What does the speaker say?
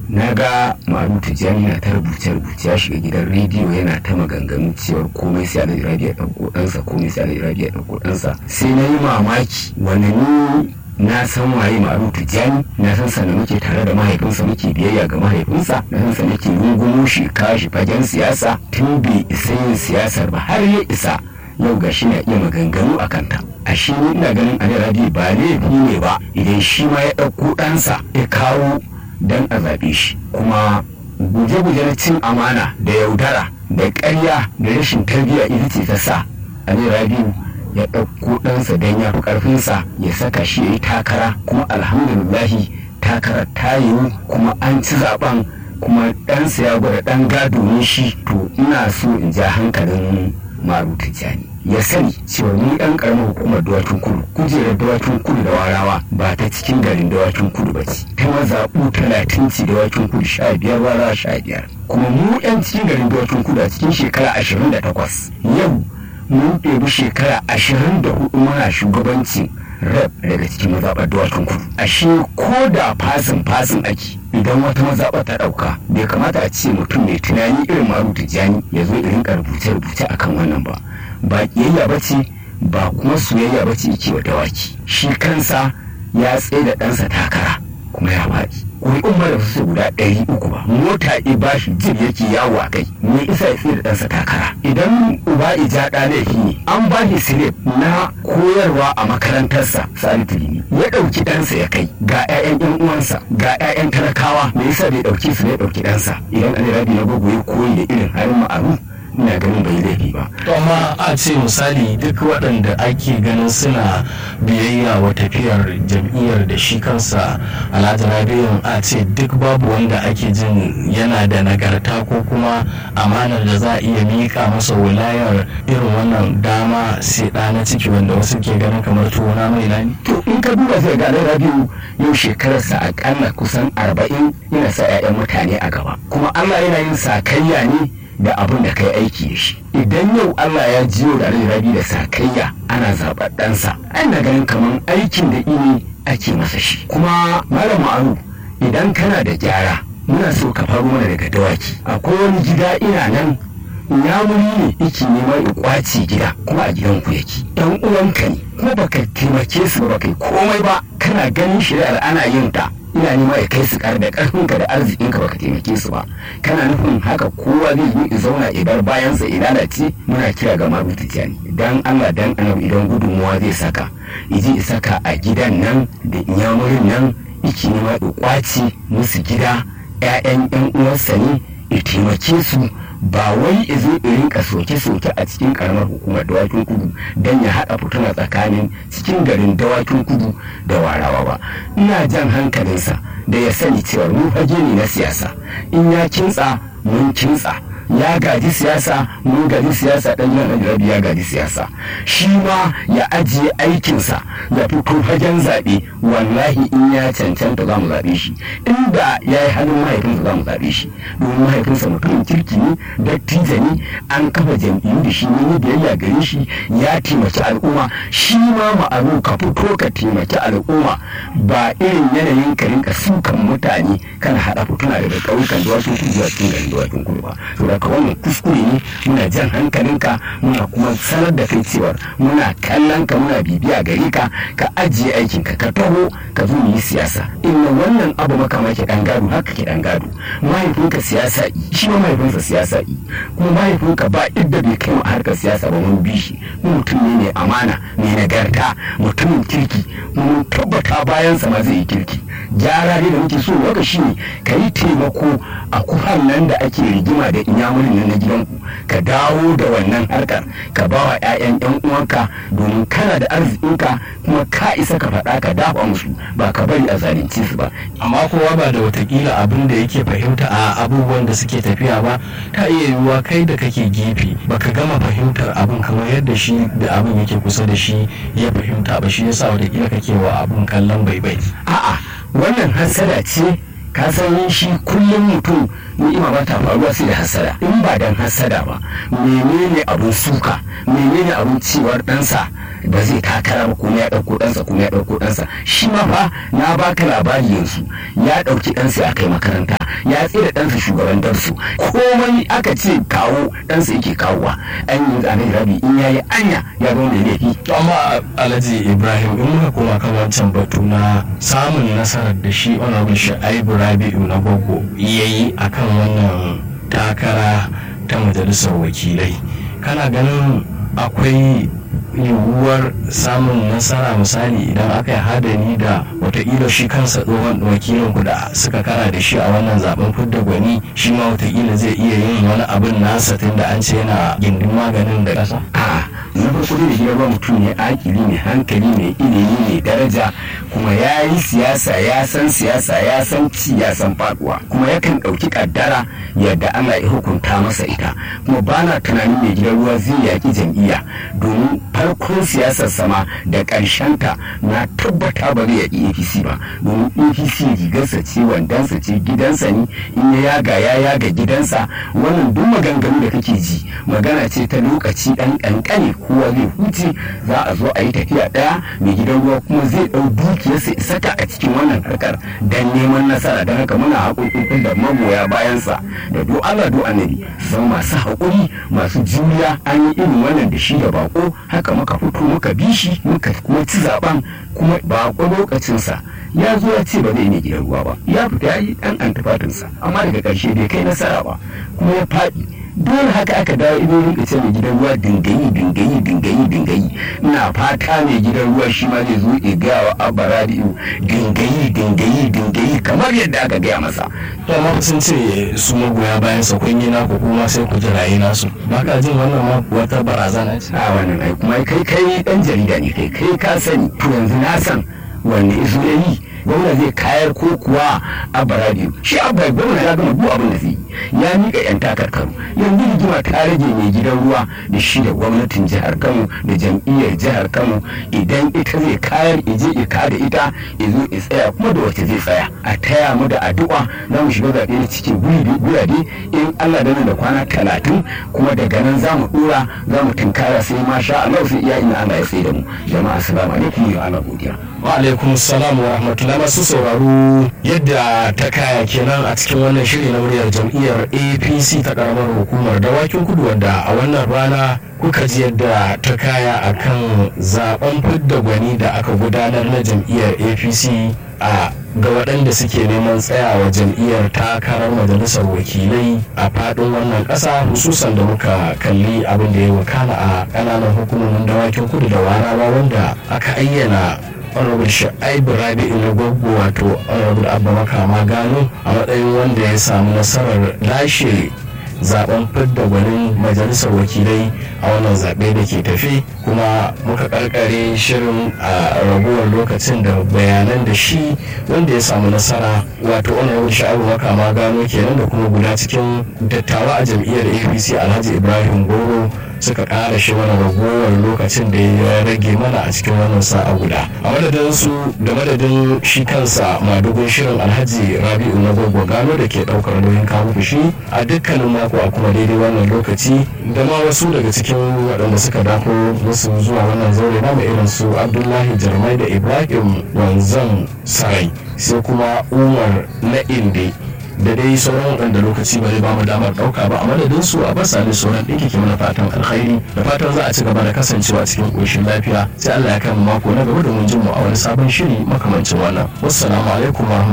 na ga maru tijjani na ta rubuce rubuce ya shiga gidan rediyo yana ta maganganu cewar komai sai alhaji rabi ya ɗauko ɗansa komai sai alhaji rabi ya ɗauko ɗansa sai na yi mamaki wani ni na san waye maru tijjani na san sa muke tare da mahaifinsa muke biyayya ga mahaifinsa na san sa muke rungumo shi kashi fagen siyasa tun bai isa yin siyasar ba har ya isa yau ga shi na iya maganganu a kanta a shi ni ina ganin ali rabi ba laifi ne ba idan shi ma ya ɗauko ɗansa ya kawo don a zaɓe shi kuma guje-guje na cin amana da yaudara da ƙarya da rashin tarbiyya ita ce ta sa ali rabiu ya ɗauko ɗansa don ya fi ƙarfinsa ya saka shi ya yi takara kuma alhamdulillahi takarar ta yiwu kuma an ci zaɓen kuma ɗansa ya gwada ɗan gado ne shi to ina so in ja hankalin maru tijjani ya sani cewa ni ɗan ƙaramin hukumar dawakin kudu kujerar dawakin kudu da warawa ba ta cikin garin dawakin kudu ba ce ta mazaɓu talatin ci dawakin kudu sha biyar warawa sha biyar kuma mu 'yan cikin garin dawakin kudu a cikin shekara ashirin da takwas yau mun ɗebi shekara ashirin da hudu muna shugabancin rab daga cikin mazaɓar dawakin kudu ashe ko da fasin fasin ake idan wata mazaɓa ta ɗauka bai kamata a ce mutum mai tunani irin maru tijjani ya zo irin rubuce-rubuce akan wannan ba ba ƙiyayya ba ce ba kuma soyayya ba ce yake wa dawaki shi kansa ya tsaye da ɗansa takara kuma ya faɗi ƙuri'un mara su guda ɗari uku ba mota i ba shi jib yake yawo a kai me isa ya tsaye da ɗansa takara idan uba ija ɗa laifi ne an ba shi silip na koyarwa a makarantarsa sani tilimi ya ɗauki ɗansa ya kai ga 'ya'yan 'yan uwansa ga 'ya'yan talakawa me yasa bai ɗauki su ne ɗauki ɗansa idan an rabi na gogo ya koyi da irin harin ma'aru ina ganin bai laifi ba. To amma a ce misali duk waɗanda ake ganin suna biyayya wa tafiyar jam'iyyar da shi kansa Alhaji Rabi'u a ce duk babu wanda ake jin yana da nagarta ko kuma amanar da za a iya miƙa masa wilayar irin wannan dama sai ɗa na ciki wanda wasu ke ganin kamar tuwona mai lani. To in ka duba sai ga Alhaji Rabi'u yau shekararsa akalla kusan arba'in yana sa 'ya'yan mutane a gaba kuma Allah yana yin sakayya ne da abin da kai aiki da shi idan yau Allah ya jiyo da rabi da sakayya ana zaɓar ɗansa ana ganin kamar aikin da ini ake masa shi kuma malam ma'aru idan kana da gyara muna so ka faru mana daga dawaki akwai wani gida ina nan yamuri ne yake neman ya kwace gida kuma a gidan ku yake dan uwanka ne kuma baka taimake su ba kai komai ba kana ganin shari'ar ana yin ta ina nema ya kai su kar da karfinka da arzikinka baka taimake su ba kana nufin haka kowa zai yi zauna idan bayansa ya lalace muna kira ga maru tijjani dan Allah dan annabi idan gudunmuwa zai saka iji ya saka a gidan nan da inyamurin nan iki nema ya kwace musu gida 'ya'yan 'yan uwarsa ne ya taimake su ba wai ya zo ya rinka soke-soke a cikin karamar hukumar dawakin kudu don ya haɗa fituna tsakanin cikin garin dawakin kudu da warawa ba ina jan hankalinsa da ya sani cewa mu fage ne na siyasa in ya kintsa mun kintsa ya gaji siyasa mun gaji siyasa dan yan rabi ya gaji siyasa shi ma ya ajiye aikinsa ya fito fagen zaɓe wallahi in ya cancanta za mu zaɓe shi inda ya yi halin mahaifinsa za mu zaɓe shi domin mahaifinsa mutumin kirki ne dattijo ne an kafa jam'iyyu da shi ne biyayya gare shi ya taimaki al'umma shi ma ma'aru ka fito ka taimaki al'umma ba irin yanayin ka rinka sukan mutane kana haɗa fituna daga ƙauyukan dawakin kudu zuwa cikin garin dawakin kudu ba daga wannan kuskure ne muna jan hankalinka muna kuma sanar da kai cewar muna kallon ka muna bibiya gare ka ka ajiye aikin ka ka taho ka zo mu yi siyasa inna wannan abu makama ke dan gado haka ke dan gado mahaifinka siyasa yi shi ma mahaifinsa siyasa yi kuma mahaifinka ba idda bai kai mu harkar siyasa ba mun bi shi mutum ne mai amana mai nagarta mutumin kirki mun tabbata bayansa ma zai yi kirki gyara ne da muke so waka shi ne ka yi taimako a kuhan nan da ake rigima da inyamurin nan na gidanku ka dawo da wannan harkar ka ba wa 'ya'yan 'yan uwanka domin kana da arzikinka kuma ka isa ka faɗa ka dafa musu ba ka bari a zalunci su ba amma kowa ba da watakila abin da yake fahimta a abubuwan da suke tafiya ba ta iya yiwuwa kai da kake gefe baka gama fahimtar abin kamar yadda shi da abin yake kusa da shi ya fahimta ba shi yasa watakila kake wa abin kallon baibai a'a wannan hasada ce ka san shi kullum mutum ni'ima ba ta faruwa sai da hasada in ba dan hasada ba menene abun suka menene abun cewar ɗansa ba zai takara ba kuma ya ɗauko ɗansa kuma ya ɗauko ɗansa shi ma fa na baka labari yanzu ya ɗauki ɗansa ya kai makaranta ya tsira ɗansa shugaban darsu komai aka ce kawo ɗansa yake kawowa an yi zanen rabi in yayi anya ya zama mai laifi to amma alhaji ibrahim in muka koma kan wancan batu na samun nasarar da shi honorable sha'ibu rabi'u na gogo ya yi akan wannan takara ta majalisar wakilai kana ganin akwai yiwuwar samun nasara misali idan aka yi hadari da watakila shi kansa tsohon wakilin ku da suka kara da shi a wannan zaben fidda gwani shi ma watakila zai iya yin wani abin nasa tun da an ce yana gindin maganin da ƙasa a na farko da shi ba mutum ne akili ne hankali ne ilimi ne daraja kuma ya yi siyasa ya san siyasa ya san ci ya san faduwa kuma yakan ɗauki kaddara yadda Allah ya hukunta masa ita kuma ba na tunanin mai gidan ruwa zai yaƙi jam'iyya domin farkon siyasar sama da ta na tabbata ba zai yaƙi apc ba domin apc rigarsa ce wandansa ce gidansa ne in ya yaga ya yaga gidansa wannan duk maganganu da kake ji magana ce ta lokaci ɗan ƙanƙane kowa zai huce za a zo a yi tafiya ɗaya mai gidan ruwa kuma zai ɗau dukiyarsa saka a cikin wannan harkar don neman nasara don haka muna haƙoƙin da magoya bayansa da do Allah do annabi zama masu haƙuri masu juriya an yi irin wannan da shi da bako haka muka fito muka bi shi muka kuma ci zaben kuma bako lokacinsa ya zo ya ce ba zai ne gidan ruwa ba ya fita ya yi ɗan antifatinsa amma daga ƙarshe bai kai nasara ba kuma ya faɗi dole haka aka dawo ido rinka ce mai gidan ruwa dingayi dingayi dingayi dingayi ina fata mai gidan ruwa shi ma zai zo ya gaya wa abba rabi'u dingayi dingayi dingayi kamar yadda aka gaya masa to amma sun ce su magoya bayan sa kun yi naku kuma sai ku jirayi nasu ba ka jin wannan ma wata barazana ce a wannan ai kuma kai kai dan jarida ne kai kai ka sani to yanzu na san wanne izo ya yi gwamna zai kayar ko kuwa abba radio shi abba gwamna ya gama duk abin da zai yi ya miƙa yan takarkaru yanzu rigima ta rage mai gidan ruwa da shi da gwamnatin jihar kano da jam'iyyar jihar kano idan ita zai kayar ije ika da ita izo ya tsaya kuma da wace zai tsaya a taya mu da addu'a za mu shiga zaɓe da cikin gurabe in allah da nan da kwana talatin kuma daga nan za mu ɗora za mu tunkara sai ma sha allah sai iya ina allah ya tsaye da mu jama'a assalamu alaikum wa ala godiya wa alaikum salam wa rahmatullahi masu sauraro yadda ta kaya kenan a cikin wannan shiri na muryar jam'iyyar apc ta karamar hukumar dawakin kudu wanda a wannan rana kuka ji yadda ta kaya akan zaben fidda gwani da aka gudanar na jam'iyyar apc a ga waɗanda suke neman tsayawa jam'iyyar takarar majalisar wakilai a faɗin wannan ƙasa hususan da muka kalli abin da ya wakana a ƙananan hukumomin dawakin kudu da warawa wanda aka ayyana honorable sha'ibu rabi'u na gwaggo wato honorable abba makama gano a matsayin wanda ya samu nasarar lashe zaben fidda gwanin majalisar wakilai a wannan zaɓe da ke tafi kuma muka karkare shirin a raguwar lokacin da bayanan da shi wanda ya samu nasara wato honorable sha'abu makama gano kenan da kuma guda cikin dattawa a jam'iyyar apc alhaji ibrahim goro suka ƙara shi mana ragowar lokacin da ya rage mana a cikin wannan sa'a guda a madadin su da madadin shi kansa madugun shirin alhaji rabi'u na gwagwa gano da ke ɗaukar nauyin kawo shi a dukkanin mako a kuma daidai wannan lokaci da ma wasu daga cikin waɗanda suka dako musu zuwa wannan zaure na irin su abdullahi jarmai da ibrahim wanzan sarai sai kuma umar na inde da dai sauran waɗanda lokaci ba zai bamu damar ɗauka ba a madadin su a basa ne sauran ɗinki ke mana fatan alkhairi da fatan za a ci gaba da kasancewa cikin ƙoshin lafiya sai Allah ya kai mu mako na gaba domin jin mu a wani sabon shiri makamancin wannan wassalamu alaikum wa